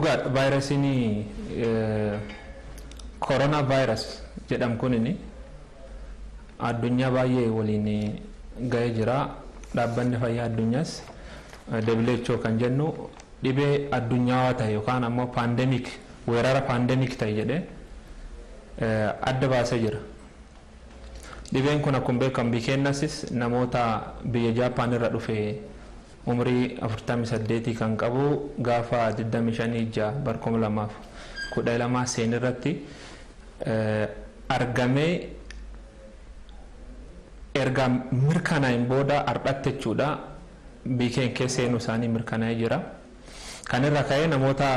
dhugaadha vaayirasiin koronaa vaayirasi jedhamu kunini addunyaa baay'ee waliin ga'ee jira dhaabbanni fayyaa addunyaas WHO kan jennu dhibee addunyaawaa ta'e yookaan ammoo paandemik weerara paandemik ta'e jedhee adda baasee jira. Dhibeen kun akkuma beekamu biikeennasis namoota biyya Jaappaan irra dhufe umrii 48 kan qabu gaafa 25 ija barkuma lamaaf kudha lamaa seen irratti argamee erga mirkanaa'in booda ardhatte jechuudha biikeen keessa seenuu isaanii mirkanaa'ee jira. Kan irra ka'ee namoota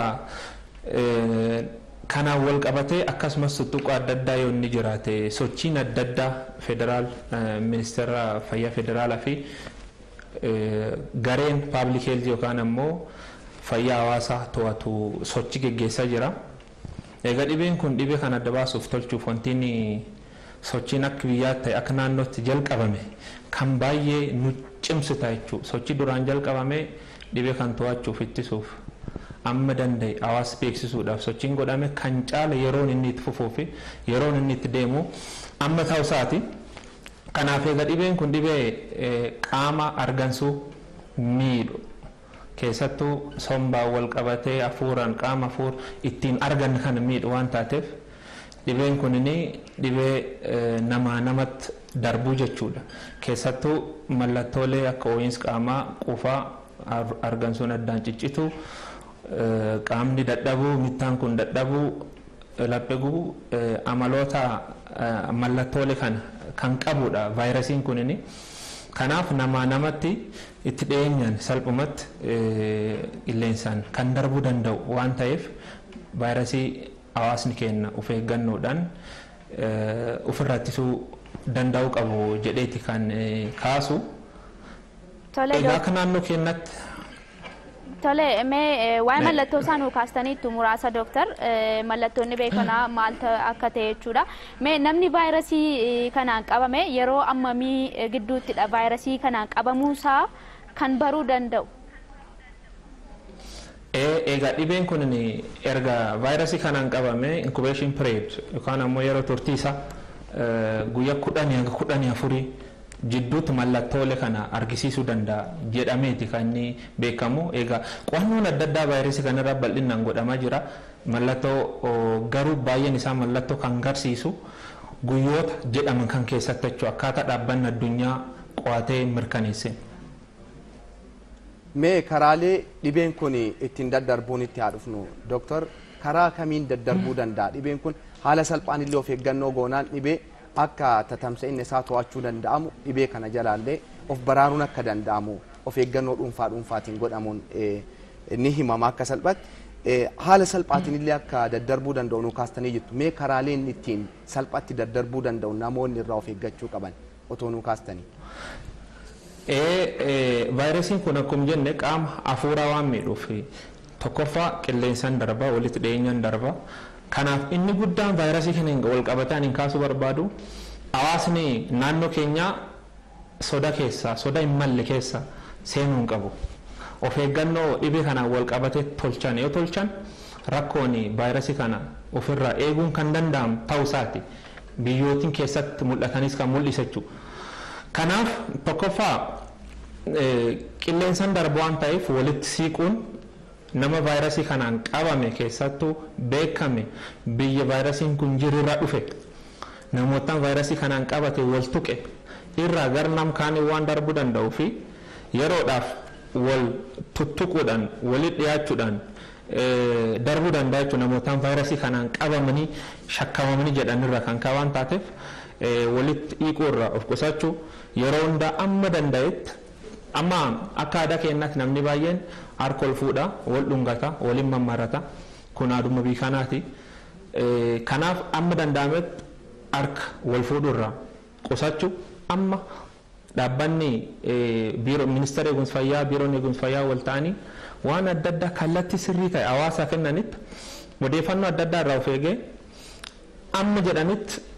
kanaan wal qabatee akkasumas tuttuqoo adda addaa yoo inni jiraate sochiin adda addaa federaal ministeera fayyaa federaalaa fi gareen paablik heelti yookaan ammoo fayyaa hawaasaa to'atu sochii geggeessaa jira. Egaa dhibeen kun dhibee kan adda baasuuf tolchuuf wantiin sochiin akka biyyaa ta'e akka naannootti jalqabame kan baay'ee nu cimsu ta'a jechuudha. Sochii duraan jalqabame dhibee kan to'achuuf ittisuuf amma danda'e hawaasa beeksisuudhaaf sochiin godhame kan caala yeroon inni itti fufuu fi yeroon inni itti deemu amma ta'u isaati. Kanaaf egaa dhibeen kun dhibee qaama argansuu miidhu keessattuu sombaan wal qabatee hafuuraan qaama hafuur ittiin argan kana miidhu waan taateef dhibeen kun dhibee namaa namatti darbuu jechuudha. Keessattuu mallattoolee akka ho'iinsa qaamaa qufaa argansuun addaan ciccitu qaamni dadhabuu mittaan kun dadhabuu laphee gubuu amaloota mallattoolee kana kan qabudha vaayirasiin kunini. Kanaaf namaa namatti itti dhiyeenyaan salphumatti qilleensaan kan darbuu danda'u waan ta'eef vaayirasii hawaasni keenya of eeggannoodhaan ofirraa ittisuu danda'uu qabu jedheeti kan kaasu. Egaa akka naannoo keenyatti Tole, mee waa'ee mallattoo isaa nuu kaastaniittu muraasa dooktar mallattoonni beekanaa maal akka ta'e jechuudha. Mee namni vaayirasii kanaan qabame yeroo ammamii gidduuttidha vaayirasii kanaan qabamuusaa kan baruu danda'u? Egaa dhibeen kun erga vaayirasii kanaan qabame inkubeeshin period yookaan ammoo yeroo turtii isaa guyyaa kudhanii hanga kudhanii afurii jidduutti mallattoolee kana argisiisuu danda'a jedhameeti kan inni beekamu. Egaa qo'annoon adda addaa vaayirasii kanarra bal'inaan godhamaa jira. Mallattoo garuu baay'een isaa mallattoo kan agarsiisu guyyoota jedhaman kan keessatti jechuudha akkaataa dhaabbanni addunyaa qo'atee mirkaneesse. Mee karaalee dhibeen kun ittiin daddarbuun itti haa dhufnu dooktar karaa kamiin daddarbuu danda'a dhibeen kun haala salphaan illee of eeggannoo goonaan dhibee akka tatamsa'inni isaa to'achuu danda'amu dhibee kana jalaallee of baraaruun akka danda'amu of eeggannoo dhuunfaa dhuunfaatiin godhamuun ni himama akka salphatti haala salphaatiin illee akka daddarbuu danda'u nu kaastanii jirtu mee karaaleen ittiin salphatti daddarbuu danda'u namoonni irraa of eeggachuu qaban otoo nu kaastanii. Vaayirasiin kun akkuma jenne qaama hafuuraa waan miidhuuf tokkoffaa qilleensaan darba walitti dhiyeenyaan darba Kanaaf inni guddaan vaayirasii kana wal qabataan hin kaasuu barbaadu hawaasni naannoo keenyaa soda keessaa soda hin malle keessa seenuu hin qabu. Of eeggannoo dhibee kanaan wal qabatee tolchan yoo tolchan rakkoon vaayirasii kana ofirraa eeguun kan danda'amu ta'uu isaati. Biyyootiin keessatti mul'atanis kan mul'isa jechuudha. Kanaaf tokkoffaa qilleensaan darbu waan ta'eef walitti siiquun nama vaayirasii kanaan qabame keessattuu beekame biyya vaayirasiin kun jirurra dhufe namootaan vaayirasii kanaan qabate wal tuqe irraa gar nam kaanii waan darbuu danda'uu fi yeroodhaaf wal tuttuquudhaan walitti dhiyaachuudhaan darbuu danda'a jechuudha namootaan vaayirasii kanaan qabamanii shakkamamanii jedhanirra kan waan taateef walitti hiikuurraa of qusachuu yeroo hundaa amma danda'etti amma akka aadaa keenyaatti namni baay'een harka ol fuudha wal dhungata waliin mammarata kun aaduma biikanaati kanaaf amma danda'ametti harka wal fuudhurraa qusachuu amma dhaabbanni biiroo ministeera eegumsa fayyaa biiroon eegumsa fayyaa wal ta'anii waan adda addaa kallattii sirrii ta'e hawaasaa kennanitti odeeffannoo adda addaa irraa of eegee amma jedhanitti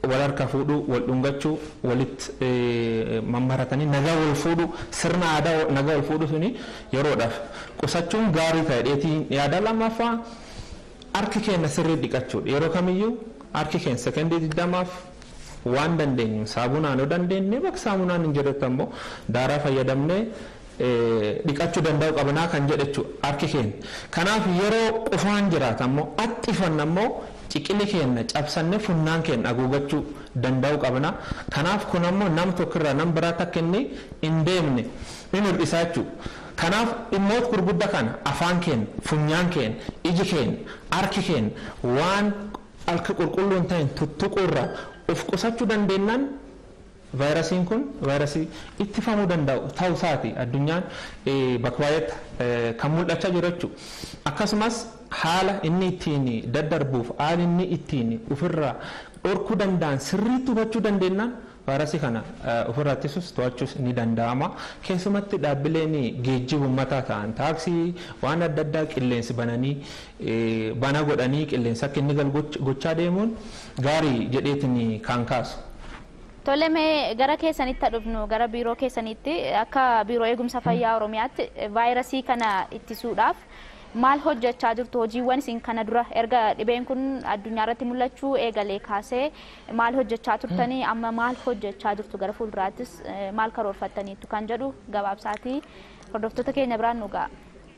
wal harka fuudhuu wal dhungachuu walitti mammaratanii nagaa wal fuudhuu sirna aadaa nagaa wal fuudhuu suni yeroodhaaf qusachuun gaarii ta'e dheetii yaada lammaffaa harki keenya sirrii dhiqachuudha yeroo kamiyyuu harki keenya sekendii digdamaaf waan dandeenyu saabunaan yoo dandeenye bakka saamunaan hin jirretti ammoo daaraa fayyadamnee dhiqachuu danda'u qabnaa kan jedhechu harki keenya kanaaf yeroo qufaan jiraata ammoo axxifan ammoo ciqili keenya cabsannee funyaan keenya haguugachuu danda'u qabna kanaaf kun ammoo nam tokkirraa nam biraa takka inni hin deemne hin hir'isaa jechuudha. kanaaf dhimmoota gurguddaa kana afaan keenya funyaan keenya iji keenya harki keenya waan harka qulqulluu hin ta'in tuttuquurraa of qusachuu dandeenyaan vaayirasiin kun vaayirasii ittifamuu danda'u ta'uu isaati addunyaan bakka baay'eetti kan mul'achaa jiru jechuudha. Akkasumas haala inni ittiin daddarbuuf haala inni ittiin ofirraa dhorkuu danda'an sirriitti hubachuu dandeenyaan vaayirasii kana ofirraa ittisuus to'achuus ni danda'ama. Keessumatti dhaabbileen geejjiba uummataa ta'an taaksii waan adda addaa qilleensi bananii bana godhanii qilleensa akka inni galu gochaa deemuun gaarii jedheetiin kan kaasu. Tole mee gara keessanitti dhufnu gara biiroo keessanitti akka biiroo eegumsa fayyaa Oromiyaatti vaayirasii kana ittisuudhaaf maal hojjechaa jirtu hojiiwwan isin kana dura erga dhibeen kun addunyaa irratti mul'achuu eegalee kaasee maal hojjechaa turtanii amma maal hojjechaa jirtu gara fuulduraattis maal karoorfattaniittu kan jedhu gabaabsaatii hordoftoota keenya biraan nu ga'a.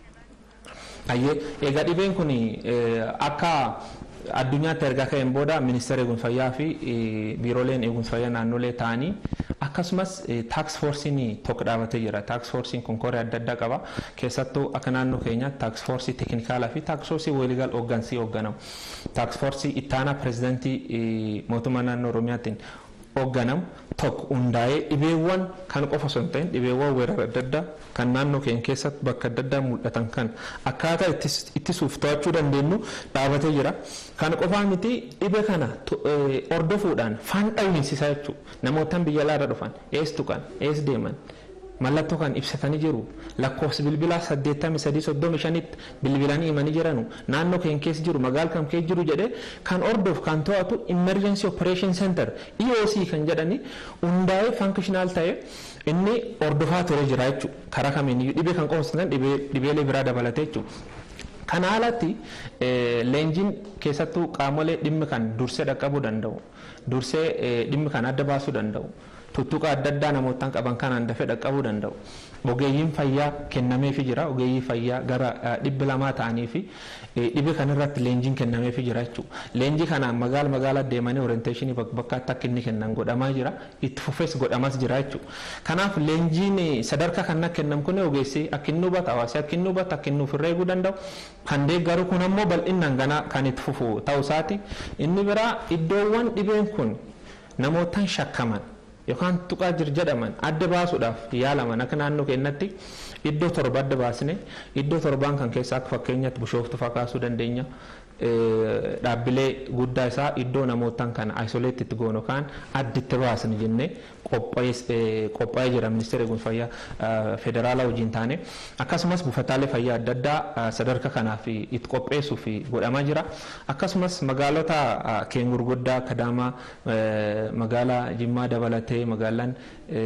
Ayyee egaa dhibeen kun akka addunyaatti erga ka'een booda ministeera eegumsa fayyaa fi biirooleen eegumsa fayyaa naannolee ta'anii akkasumas taaks foorsiin tokko dhaabatee jira taaks foorsiin kun koree adda addaa qaba keessattuu akka naannoo keenyaatti taaks foorsii teeknikaalaa fi taaks foorsii waliigal hooggansii hoogganamu taaks foorsii ittaanaa pirezidantii mootummaa naannoo oromiyaatiin hoogganamu tokko hundaa'ee dhibeewwan kan qofa osoo hin ta'in dhibeewwan weerara adda addaa kan naannoo keenya keessatti bakka adda addaa mul'atan kan akkaataa ittisuuf to'achuu dandeenyu dhaabatee jira. Kan qofaa miti dhibee kana hordofuudhaan faan dhawiinsisaa jechuudha. Namootaan biyya alaarra dhufan eessu kan ees deeman mallattoo kan ibsatanii jiru lakkoofsi bilbilaa saddeettamii sadii soddomi shanitti bilbilanii himanii jiranu naannoo keenya keessa jiru magaala kam keessa jiru jedhee kan hordofu kan to'atu emergency operation center EOC kan jedhani hundaa'ee functional ta'e inni hordofaa ture jira jechuudha karaa kamiiniyyuu dhibee kan qofa dhibeelee biraa dabalatee jechuudha. Kana alatti leenjiin keessattuu qaamolee dhimmi kan dursee dhaqqabuu danda'u dursee dhimmi kan adda baasuu danda'u. tuttuqa adda addaa namootaan qaban kanaan dafee dhaqqabuu danda'u. Ogeeyyiin fayyaa kennameefii jira. Ogeeyyii fayyaa gara dhibbi lamaa ta'anii fi dhibee kanarratti leenjiin kennameefii jira jechuudha. Leenjii kanaan magaala magaala deemanii orienteeshinii bakka akka inni kennan godhamaa jira. Itti fufees godhamas jira jechuudha. Kanaaf leenjiin sadarkaa kan kennamu kun ogeessi akka inni hubatu hawaasi akka inni hubatu akka inni ofirra eeguu danda'u. Kan deeggaru kun ammoo bal'inaan ganaa kan itti fufu ta'uu isaati. Inni biraa iddoowwan dhibeen kun namootaan shakkaman yookaan tuqaa jir jedhaman adda baasuudhaaf yaalaman akka naannoo keenyatti iddoo torba adda baasne iddoo torbaan kan keessa akka fakkeenyaatti bishooftu fa'aa kaasuu dandeenya. Dhaabbilee guddaa isaa iddoo namootaan kana isoleetitti goonu yookaan additti baasne jennee qophaa'ee jira ministeera eegumsa fayyaa federaalaa wajjin taane akkasumas buufataalee fayyaa adda addaa sadarkaa kanaaf itti qopheessuuf godhamaa jira akkasumas magaalota keenya gurguddaa kadaamaa magaalaa jimmaa dabalatee magaalaan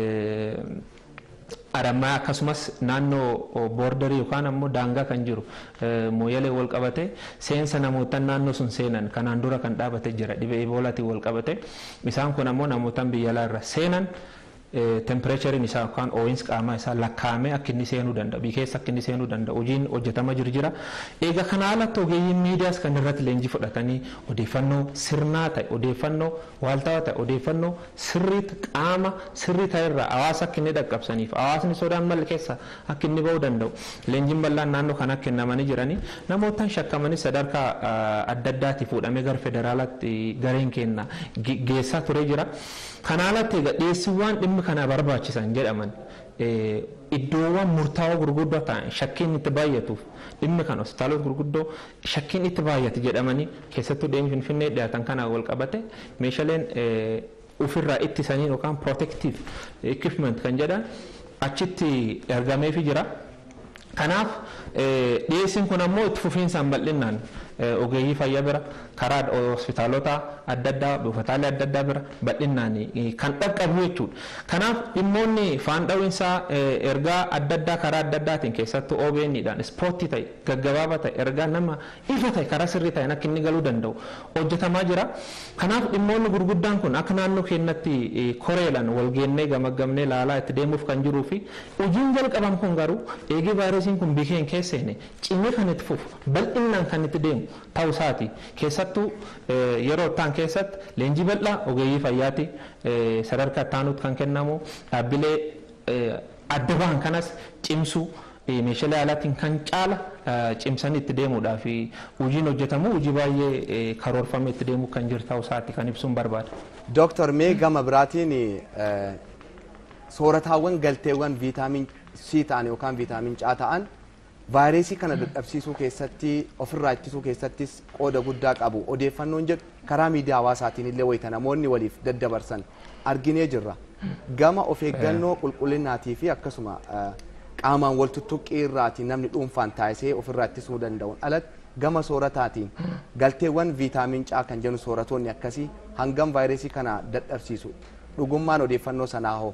Arammaa akkasumas naannoo boordarii yookaan ammoo daangaa kan jiru mooyyalee wal qabate seensa namootaan naannoo sun seenan kanaan dura kan dhaabate jira dhibee iboolaatiin wal qabate isaan kun ammoo namootaan biyya alaarra seenan tempereechariin isaa yookaan ooyinsi qaamaa isaa lakkaa'amee akka inni seenuu danda'u biyya keessa akka inni seenuu danda'u hojiin hojjetamaa jiru jira. Egaa kana alatti ogeeyyiin miidiyaas kan irratti leenjii fudhatanii odeeffannoo sirnaa ta'e odeeffannoo waaltawaa ta'e odeeffannoo sirrii qaama sirrii ta'e irraa hawaasa akka inni dhaqqabsaniif hawaasni sodaan malee keessa akka inni ba'uu danda'u leenjiin bal'aan naannoo kana kennamanii jiranii namootaan shakkamanii sadarkaa adda addaatti fuudhamee gara federaalaatti gareen kenna geessaa ture jira. Kana alatti egaa dhiyeessiiwwan dhimmi kana barbaachisan jedhaman iddoowwan murtaawaa gurguddoo ta'an shakkiin itti baay'atuuf dhimmi kan hospitaalota gurguddoo shakkiin itti baay'ate jedhamanii keessattuu deemni finfinnee dhiyaatan kana wal qabate meeshaaleen ofirraa ittisanii yookaan protective equipment kan jedhan achitti ergameefii jira. Kanaaf dhiyeessiin kun ammoo itti fufiinsaan bal'inaan ogeeyyii fayyaa bira karaa hospitaalota adda addaa buufataalee adda addaa bira bal'inaan kan dhaqqabu jechuudha. Kanaaf dhimmoonni faan dha'insaa ergaa adda addaa karaa adda addaatiin keessattuu OBN'dhaan ispoortii ta'e gaggabaabaa ta'e ergaa nama ifa ta'e karaa sirrii ta'een akka inni galuu danda'u hojjetamaa jira. Kanaaf dhimmoonni gurguddaan kun akka naannoo keenyatti koreelaan walgeennee gamaggamnee laalaa itti deemuuf kan jiruu fi hojiin jalqaban kun garuu eegee vaayirasiin kun biyyeen keesseene cimee kan itti fufu bal'inaan kan itti deemu ta'uu isaati. Keessattuu yeroo ittaan keessatti leenjii bal'aa ogeeyyii fayyaati sadarkaa ittaanuutti kan kennamu dhaabbilee adda ba'an kanas cimsuu meeshaalee alaatiin kan caala cimsanii itti deemuudhaa fi hojiin hojjetamu hojii baay'ee karoorfamee itti deemuu kan jiru ta'uu isaati kan ibsuun barbaada. Dooktar mee gama biraatiin soorataawwan galteewwan viitaamin C ta'an yookaan viitaamin C ta'an vaayirasii kana dadhabsiisuu keessatti ofirraa ittisuu keessattis qooda guddaa qabu odeeffannoon jedhu karaa miidiyaa hawaasaatiin illee wayita namoonni waliif daddabarsan arginee jirra. Gama of eeggannoo qulqullinaatii fi akkasuma qaamaan wal tuttuqqii irraatiin namni dhuunfaan taasisee ofirraa ittisuu danda'uun alatti gama soorataatiin galteewwan viitaamin C kan jennu sooratoonni akkasii hangam vaayirasii kana dadhabsiisu dhugummaan odeeffannoo sanaa hoo.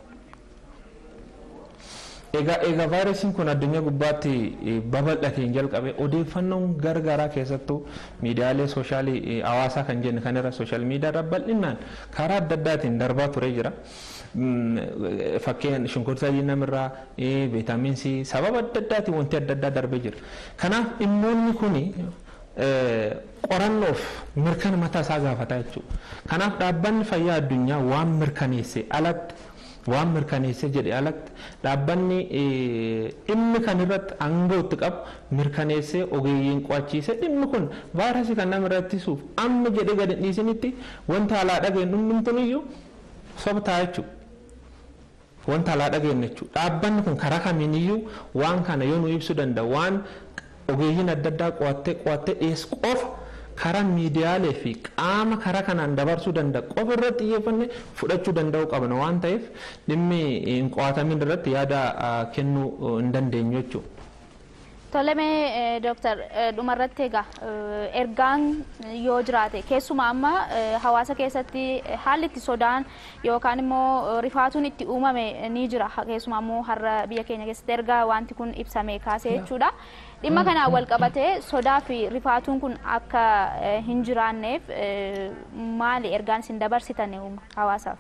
Egaa egaa vaayirasiin kun addunyaa gubbaatti babal'ateen jalqabe odeeffannoon gargaraa keessattuu miidiyaalee soshaalii hawaasaa kan jenne kan irra sooshaal miidiyaa irra bal'inaan karaa adda addaatiin darbaa turee jira. Fakkeen shunkurtaa namirraa viitaamin C sababa adda addaatiin wanti adda addaa darbee jira. Kanaaf dhimmoonni kuni qorannoof mirkana mataa isaa gaafata jechuudha. Kanaaf dhaabbanni fayyaa addunyaa waan mirkaneesse alatti waan mirkaneessee jedhe alatti dhaabbanni dhimmi kan irratti aangoo itti qabu mirkaneessee ogeeyyiin qo'achiise dhimmi kun vaayirasii kan nama ittisuuf amma jedhe gadi dhiisinitti wanta alaa dhageenyu hundumtuuniyyuu sobtaa jechuudha. Wanta alaa dhageenyu jechuudha. Dhaabbanni kun karaa kamiiniyyuu waan kana yoo nu ibsuu danda'u waan ogeeyyiin adda addaa qo'attee qo'attee dhiyeessu qofa karaa miidiyaalee fi qaama karaa kanaan dabarsuu danda'u qofa irratti xiyyeeffannee fudhachuu danda'uu qabna waan ta'eef dhimmi hin qo'atamin irratti yaada kennuu hin dandeenyu jechuudha. Tolemee dooktar dhumarratti egaa ergaan yoo jiraate keessumaa amma hawaasa keessatti haalli itti sodaan yookaan immoo rifaatuun itti uumame ni jira keessumaa immoo har'a biyya keenya keessatti ergaa wanti kun ibsame kaasee jechuudha. Dhimma kanaan wal qabatee sodaa fi rifaatuun kun akka hin jiraanneef maali ergaan isin dabarsitan hawaasaaf?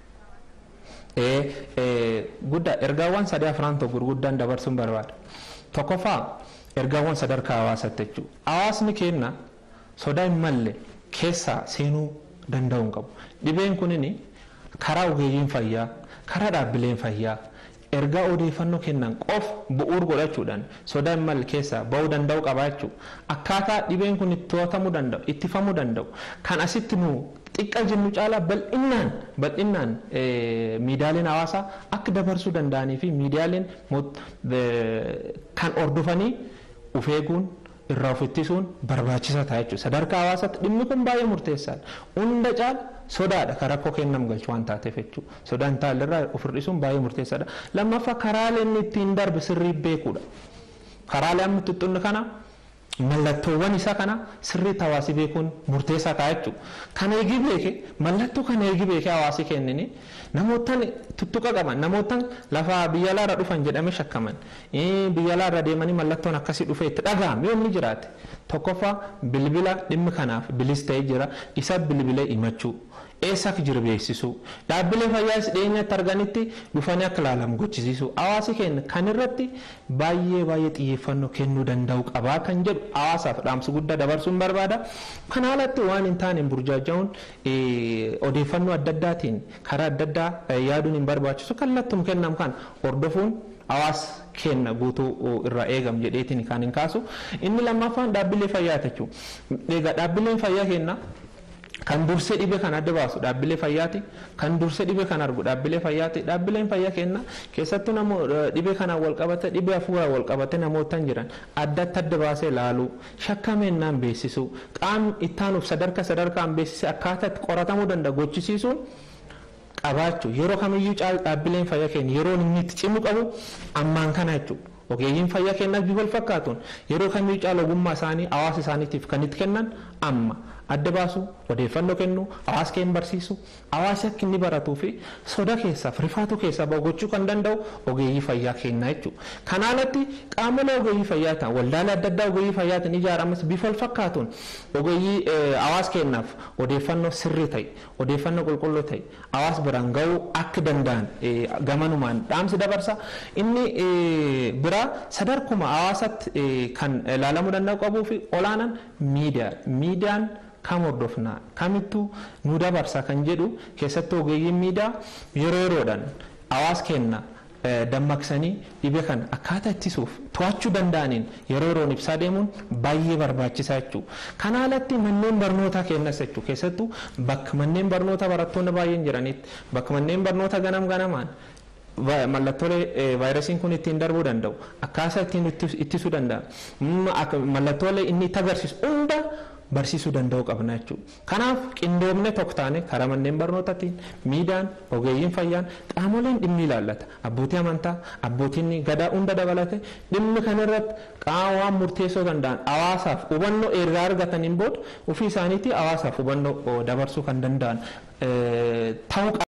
Guddaa ergaawwan sadii afran tokko gurguddaan dabarsuun barbaada. Tokkoffaa ergaawwan sadarkaa hawaasaatti jechuudha. Hawaasni keenya sodaa hin malle keessa seenuu danda'uu hin qabu. Dhibeen kunin karaa ogeeyyiin fayyaa, karaa dhaabbileen fayyaa, ergaa odeeffannoo kennan qof bu'uur godhachuudhaan sodaa hin malle keessaa ba'uu danda'u qabaa jechuudha. Akkaataa dhibeen kun itti to'atamuu danda'u, ittifamuu danda'u. Kan asitti nu xiqqaa jennu caalaa bal'inaan bal'inaan miidiyaaleen hawaasaa akka dabarsuu danda'anii fi miidiyaaleen kan hordofanii of eeguun irraa of ittisuun barbaachisaa ta'a jechuudha. Sadarkaa hawaasaatti dhimmi kun baay'ee murteessaadha. Hunda caala sodaadha kan rakkoo kennam galchu waan taateef jechuudha. Sodaan taalirraa of hir'isuun baay'ee murteessaadha. Lammaffaa karaalee inni ittiin darbe sirrii beekuudha. Karaalee amma tuttunni kana mallattoowwan isaa kana sirriitti hawaasi beekuun murteessaa ta'a jechuudha. Kana eegi beeke mallattoo kana eegi beeke hawaasi kennini namootaan tuttuqa qaban namootaan lafa biyya alaarra dhufan jedhame shakkaman biyya alaarra deemanii mallattoon akkasii dhufe itti dhaga'ame yoo inni jiraate tokkoffaa bilbila dhimmi kanaaf bilis ta'ee jira isa bilbilee himachuu eessa akka jiru beeksisuu dhaabbilee fayyaas dhiyeenyatti arganitti dhufanii akka ilaalamu gochisiisuu hawaasi keenya kan irratti baay'ee baay'ee xiyyeeffannoo kennuu danda'u qabaa kan jedhu hawaasaaf dhaamsa guddaa dabarsuun barbaada. Kana alatti waan hin taane burjaaja'uun odeeffannoo adda addaatiin karaa adda addaa yaaduun hin barbaachisu kallattuun kennamu kan hordofuun hawaasa kenna guutuu irraa eegam jedheetiin kan hin kaasu. Inni lammaffaan dhaabbilee fayyaa jechuudha. Egaa dhaabbileen fayyaa kennaa kan dursee dhibee kan adda baasu dhaabbilee fayyaati kan dursee dhibee kan argu dhaabbilee fayyaati dhaabbileen fayyaa kenna keessattuu namo dhibee kanaan wal qabate dhibee hafuuraan wal qabate namootaan jiran addatti adda baasee laaluu shakkameennaan beeksisuu qaamni ittaanuuf sadarka sadarkaan beeksisee akkaataatti qoratamuu danda'a gochisiisuun qabaachuu yeroo kamiyyuu caal dhaabbileen fayyaa keenya yeroo inni itti cimu qabu ammaan kana jechuudha. ogeeyyiin fayyaa kennaaf bifa wal fakkaatuun yeroo kamii caala ogummaa isaanii hawaasa isaaniitiif kan itti kennan amma adda baasu odeeffannoo kennu hawaasa keenya barsiisu hawaasi akka inni baratuu fi soda keessaaf rifaatu keessaa bahu gochuu kan danda'u ogeeyyii fayyaa kennaa jechuudha. Kanaalatti qaamolee ogeeyyii fayyaa ta'an waldaalee adda addaa ogeeyyii fayyaatiin ijaaramas bifa wal fakkaatuun ogeeyyii hawaasa keenyaaf odeeffannoo sirrii ta'e odeeffannoo qulqulluu ta'e hawaasa biraan ga'uu akka danda'an gamanumaan dhaamsi dabarsa. Inni biraa sadarkuma hawaasatti kan ilaalamuu danda'u qabuu fi olaanaan miidiyaa. Miidiyaan kam hordofnaa kamittuu nu dabarsa kan jedhu keessattuu ogeeyyiin miidiyaa yeroo yeroodhaan hawaasa keenya dammaqsanii dhibee kana akkaataa ittisuuf to'achuu danda'aniin yeroo yeroon ibsaa deemuun baay'ee barbaachisaa jechuudha. Kana alatti manneen barnootaa kennas jechuudha keessattuu bakka manneen barnootaa barattoonni baay'een jiranitti bakka manneen barnoota ganam ganamaan mallattoolee vaayirasiin kun ittiin darbuu danda'u akkaataa ittiin ittisuu danda'a mallattoolee inni itti agarsiisu hunda barsiisuu danda'u qabna jechuudha. Kanaaf qindoomne tokko taane karaa manneen barnootaatiin miidiyaan ogeeyyiin fayyaan qaamoleen dhimmi ilaallata abbootii amantaa abbootiin gadaa hunda dabalate dhimmi kanarratti qaama waan murteessoo danda'an hawaasaaf hubannoo ergaa argataniin booda ofii isaaniitii hawaasaaf hubannoo dabarsuu kan danda'an ta'uu